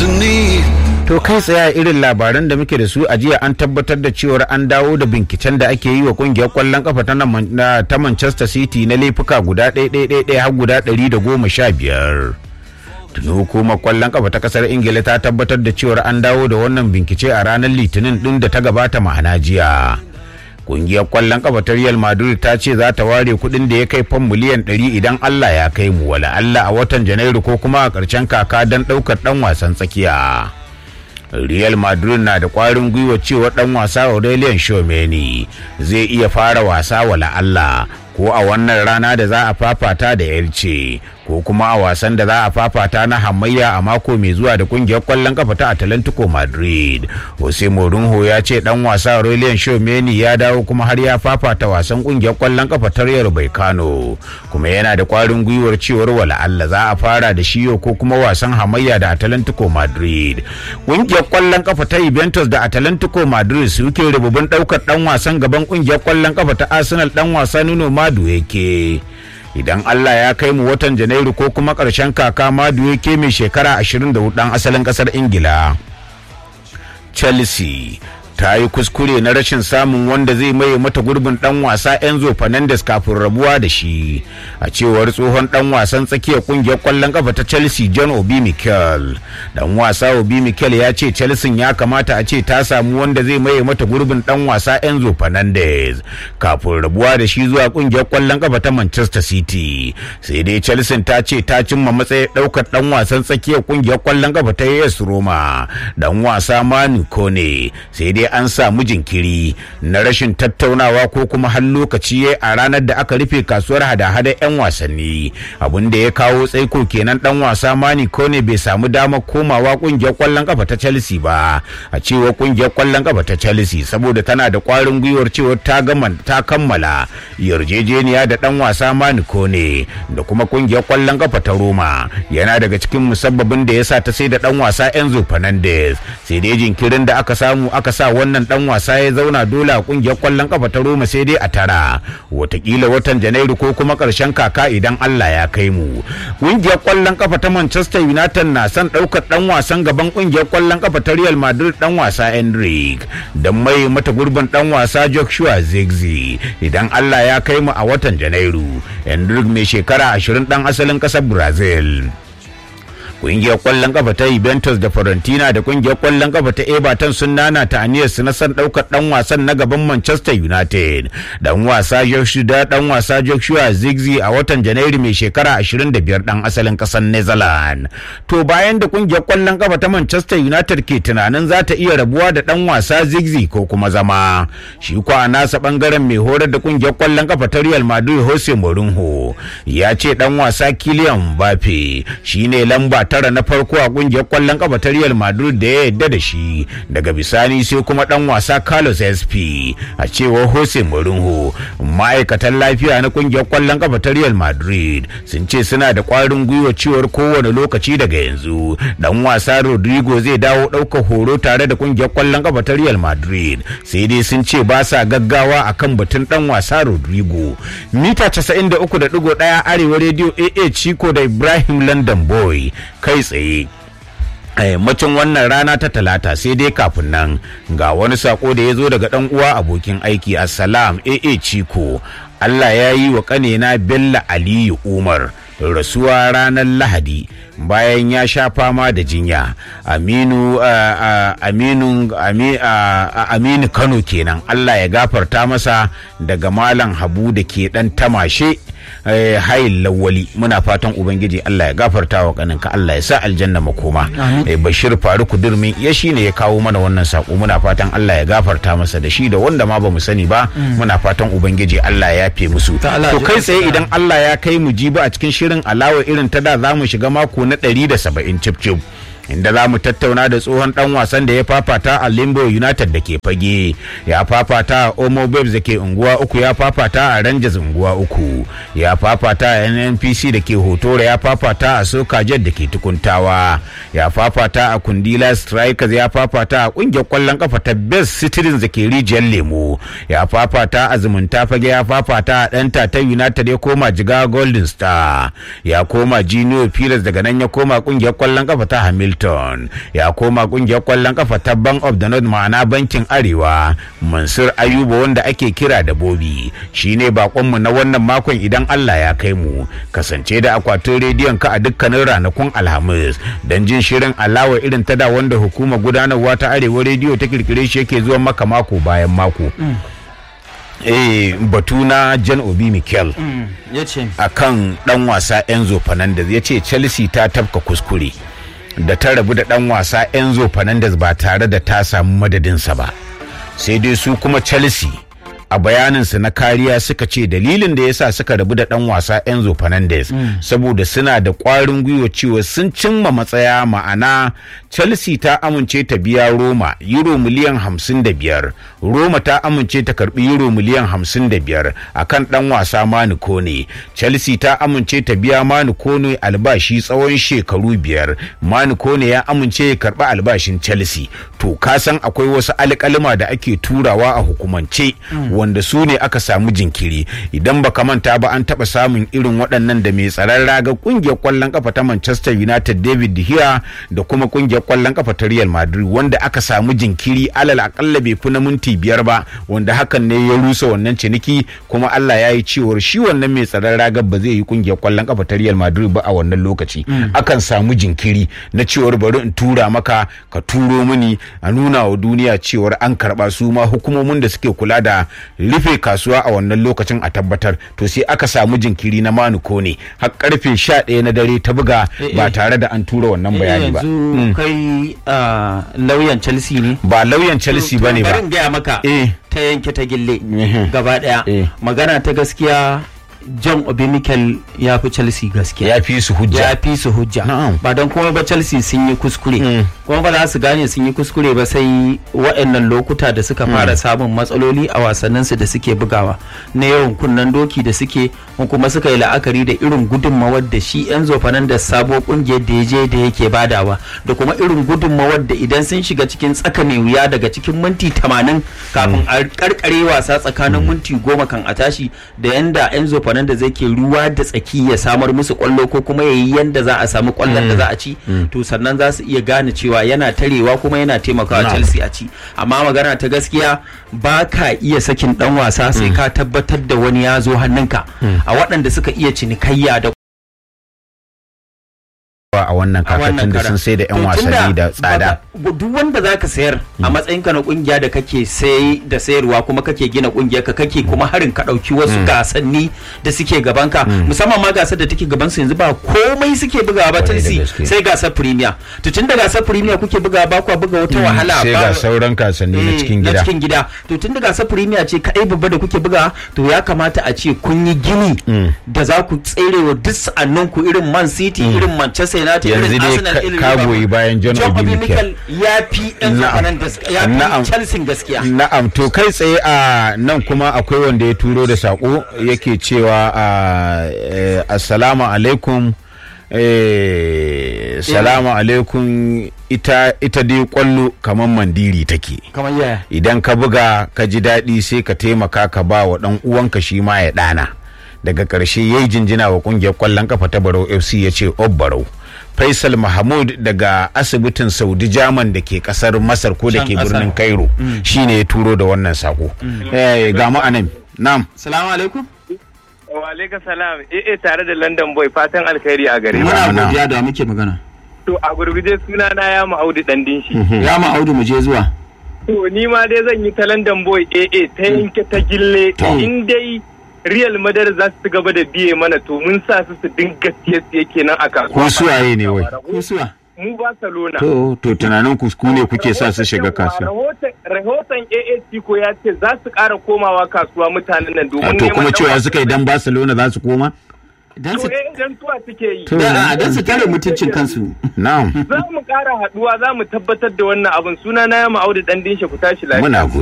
underneath. To kai tsaye irin labaran da muke da su a jiya an tabbatar da cewar an dawo da binciken da ake yi wa kungiyar kwallon kafa ta, na, ta Manchester City na laifuka guda ɗaya har guda ɗari da goma sha biyar. Tuni hukumar kwallon kafa ta kasar Ingila ta tabbatar da cewar an dawo da wannan bincike a ranar Litinin ɗin da ta gabata ma'ana jiya. Kungiyar kwallon kafa ta Real Madrid ta ce za ta ware kuɗin da ya kai fan miliyan 100 idan Allah ya kai mu wala Allah a watan Janairu ko kuma a ƙarshen kaka don ɗaukar ɗan wasan tsakiya. Real Madrid na da ƙwarin gwiwa cewa ɗan wasa Aurelien Tchouameni zai iya fara wasa wala Allah ko a wannan rana da za a fafata da Elche ko kuma a wasan da za a fafata na hamayya a mako mai zuwa da kungiyar kwallon kafa ta Atlantico Madrid. Jose Mourinho ya ce dan wasa Aurelien Tchouameni ya dawo kuma har ya fafata wasan kungiyar kwallon kafa ta Rayo Vallecano kuma yana da kwarin gwiwar cewar wala Allah za a fara da shi ko kuma wasan hamayya da Atlantico Madrid. Kungiyar kwallon kafa ta Juventus da Atlantico Madrid suke rububin daukar dan wasan gaban kungiyar kwallon kafa ta Arsenal dan wasa Nuno Madu yake. idan Allah ya kai mu watan Janairu ko kuma ƙarshen kaka Madu yake mai shekara 24 ɗan asalin ƙasar Ingila. Chelsea ta yi kuskure na rashin samun wanda zai maye mata gurbin dan wasa Enzo Fernandez kafin rabuwa da shi a cewar tsohon dan wasan tsakiyar kungiyar kwallon kafa ta Chelsea John Obi Mikel dan wasa Obi Mikel ya ce Chelsea ya kamata a ce ta samu wanda zai maye mata gurbin dan wasa Enzo Fernandez kafin rabuwa da shi zuwa kungiyar kwallon kafa ta Manchester City sai dai Chelsea ta ce ta cimma matsayin daukar dan wasan tsakiyar kungiyar kwallon kafa ta AS Roma dan wasa Manu Kone sai dai an samu jinkiri na rashin tattaunawa ko kuma har lokaci a ranar da aka rufe kasuwar hada-hada 'yan wasanni abin da ya kawo tsaiko kenan dan wasa mani kone bai samu damar komawa kungiyar kwallon kafa ta chelsea ba a cewa kungiyar kwallon kafa ta chelsea saboda tana da kwarin gwiwar cewa ta gama ta kammala yarjejeniya da dan wasa mani kone da kuma kungiyar kwallon kafa ta roma yana daga cikin musabbabin da ya sa ta sai da dan wasa enzo fernandez sai dai jinkirin da aka samu aka sa wannan dan wasa ya zauna dole a kungiyar kwallon kafa ta Roma sai dai a tara watakila watan Janairu ko kuma karshen kaka idan Allah ya kai mu kungiyar kwallon kafa ta Manchester United na son daukar dan wasan gaban kungiyar kwallon kafa ta Real Madrid dan wasa Enric dan mai mata gurbin dan wasa Joshua Zirkzee idan Allah ya kai mu a watan Janairu Enric mai shekara 20 dan asalin kasar Brazil kungiyar kwallon kafa ta Juventus da Fiorentina da kungiyar kwallon kafa ta Everton sun nana ta aniyar su na san daukar dan wasan na gaban Manchester United dan wasa Joshua dan wasa Joshua Zigzi a watan Janairu mai shekara 25 dan asalin kasar Netherlands to bayan da kungiyar kwallon kafa ta Manchester United ke tunanin za ta iya rabuwa da dan wasa Zigzi ko kuma zama shi ko a nasa bangaren mai horar da kungiyar kwallon kafa ta Real Madrid Jose Mourinho ya ce dan wasa Kylian Mbappe shine lamba tara na farko a kungiyar kwallon kafa ta Real Madrid da ya yadda da shi daga bisani sai kuma dan wasa Carlos SP a cewar Jose Mourinho ma'aikatan lafiya na kungiyar kwallon kafa ta Real Madrid sun ce suna da kwarin gwiwa cewar kowane lokaci daga yanzu dan wasa Rodrigo zai dawo ɗaukar horo tare da kungiyar kwallon kafa ta Real Madrid sai dai sun ce ba sa gaggawa akan batun dan wasa Rodrigo mita 93.1 arewa radio AA Chico da Ibrahim London Boy kai tsaye a yammacin wannan rana ta talata sai dai kafin nan ga wani sako da ya zo daga dan uwa abokin aiki assalam aa ciko allah ya yi wa kanena bello aliyu umar rasuwa ranar lahadi bayan ya sha fama da jinya aminu aminu kano kenan allah ya gafarta masa daga malam habu da ke dan tamashe hayin lawali muna fatan ubangiji Allah ya gafarta wa kaninka Allah ya sa aljanna makoma bashir faruku durmin ya shine ya kawo mana wannan sako muna fatan Allah ya gafarta masa da shi da wanda ma bamu sani ba muna fatan ubangiji Allah ya yafe musu to kai tsaye idan Allah ya kai mu jibi a cikin shirin alawa irin ta da za mu shiga mako na 170 cip cip inda za mu tattauna da tsohon dan wasan da ya fafata a limbo united da ke fage ya fafata a omo babes da ke unguwa uku ya fafata a rangers unguwa uku ya fafata a nnpc da ke hotore ya fafata a soka jet da ke tukuntawa ya fafata a kundila strikers ya fafata a kungiyar kwallon kafa ta best citizens da ke rijiyar lemo ya fafata a zumunta fage ya fafata a ɗanta ta united ya koma jiga golden star ya koma junior pillars daga nan ya koma kungiyar kwallon kafa ta hamil Hamilton ya koma kungiyar kwallon kafa ta Bank of the North ma'ana bankin Arewa Mansur Ayuba wanda ake kira da Bobi shine bakonmu na wannan makon idan Allah ya kai mu kasance da akwatin rediyon ka a dukkanin ranakun Alhamis don jin shirin alawa irin ta da wanda hukumar gudanarwa ta Arewa rediyo ta kirkire shi yake zuwa maka mako bayan mako. eh batu na Jan Obi Mikel ya ce a kan dan wasa Enzo Fernandez ya ce Chelsea ta tafka kuskure da ta rabu da dan wasa Enzo Fernandez ba tare da ta samu madadinsa ba sai dai su kuma Chelsea a bayaninsu na kariya suka ce dalilin da yasa suka rabu da dan wasa Enzo Fernandez saboda suna da kwarin gwiwa cewa sun cimma matsaya ma'ana Chelsea ta amince ta biya Roma euro miliyan 55 Roma ta amince ta karbi euro miliyan 55 akan dan wasa Manu Kone Chelsea ta amince ta biya Manu Kone albashi tsawon shekaru biyar Manu Kone ya amince ya karba albashin Chelsea to ka san akwai wasu alƙalima da ake turawa a hukumance wanda su ne aka samu jinkiri idan baka manta ba an taba samun irin waɗannan da mai tsaron raga kungiyar kwallon kafa ta Manchester United David De Gea da kuma kungiyar kwallon kafa ta Real Madrid wanda aka samu jinkiri alal akalla bai fi na minti biyar ba wanda hakan ne ya rusa wannan ciniki kuma Allah ya yi cewar shi wannan mai tsaron raga ba zai yi kungiyar kwallon kafa ta Real Madrid ba a wannan lokaci akan samu jinkiri na cewar bari in tura maka ka turo mini a nuna wa duniya cewar an karba su ma hukumomin da suke kula da rufe kasuwa a wannan lokacin a tabbatar to sai aka samu jinkiri na manuko ne har karfe 11 na dare ta buga ba tare da an tura wannan bayani ba yanzu kai ah, lauyan Chelsea ne ba lauyan Chelsea To, bane ba bari in gaya maka Eh. ta yanke ta gille Mhm. gaba daya Eh. magana ta gaskiya John Obi Mikel ya fi Chelsea gaskiya ya fi su hujja ya fi su hujja Na'am. ba don kuma ba Chelsea sun yi kuskure Mm. kuma ba za su gane sun yi kuskure ba sai waɗannan lokuta da suka fara samun matsaloli a wasannin su da suke bugawa na yawan kunnen doki da suke ko kuma suka yi la'akari da irin gudunmawar da shi Enzo Fernandez sabo kungiyar da ya je da yake badawa da kuma irin gudunmawar da idan sun shiga cikin tsaka mai wuya daga cikin minti 80 kafin a karkare wasa tsakanin minti goma kan a tashi da yanda Enzo Fernandez yake ruwa da tsaki ya samar musu kwallo ko kuma yayi yanda za a samu kwallon da za a ci to sannan za su iya gane cewa yana tarewa kuma yana taimakawa Na'am. Chelsea a ci amma magana ta gaskiya ba ka iya sakin dan wasa sai ka tabbatar da wani ya zo hannunka a waɗanda suka iya cinikayya da a wannan a wannan kakacin da karan. sun sai da yan To, wasanni tunda da tsada ba- duk wanda zaka sayar a matsayinka na kungiya da kake sai da sayarwa kuma kake gina kungiyar ka kake kuma harin ka dauki wasu gasanni da suke gaban ka musamman ma gasar da take gaban su yanzu ba komai suke bugawa ba Kwarai da Chelsea gaske. sai gasar Premier to tunda gasar Premier kuke bugawa ba kwa buga wata wahala sai ba ga sauran kasanni na Eh, cikin na gida cikin gida to tun daga sa premier ce kadai babba da kuke buga to ya kamata a ce kun yi gini da za ku tsere wa duk sa'annan ku irin man city irin manchester united Yanzu irin dai arsenal ka- irin ka Liverpool. goyi bayan John Obi Mikel. ya fi yan Na'am. zamanin ya Na'am. fi chelsea gaskiya Na'am to kai tsaye a nan kuma akwai wanda ya turo da sako yake cewa a eh, assalamu alaikum eh, salamu alaikum ita ita dai kwallo kamar mandiri take kamar yaya idan ka buga ka ji daɗi sai ka taimaka ka ba wa ɗan uwanka shi ma ya ɗana daga ƙarshe ya yi jinjina wa ƙungiyar ƙwallon kafa ta barau fc ya ce barau faisal mahmud daga asibitin saudi jaman da ke ƙasar masar ko da Can ke ƙasar. birnin cairo shine ya turo da wannan sako Eh, ga mu anan nam salamu alaikum Wa alaika salam, eh tare da London Boy fatan alkhairi a gare mu. Muna- muna godiya da muke magana To a gurguje suna na ya Audu dan dinshi. ya ma audu mu je zuwa To ni ma dai zan yi ta London Boy eh ta yanke ta gille To. in dai Real Madrid za su gaba da biye mana to mun sa su su dinga siye kenan a kasuwa. ko suwaye ne wai ko suwa Mu Barcelona. to to tunanin ku ku ne kuke sa su shiga Rahoton- kasuwa Rahoton rahoton AAC ko ya ce za su ƙara komawa kasuwa mutanen nan A domin to neman kuma ɗan cewa wasa. suka idan barcelona za su koma dan To su eh idan tuwa suke yi. To. da dan su tare mutuncin kansu na'am Za mu ƙara haɗuwa za mu tabbatar da wannan abin suna na ya Audu dan dinshi ku tashi lafiya. muna go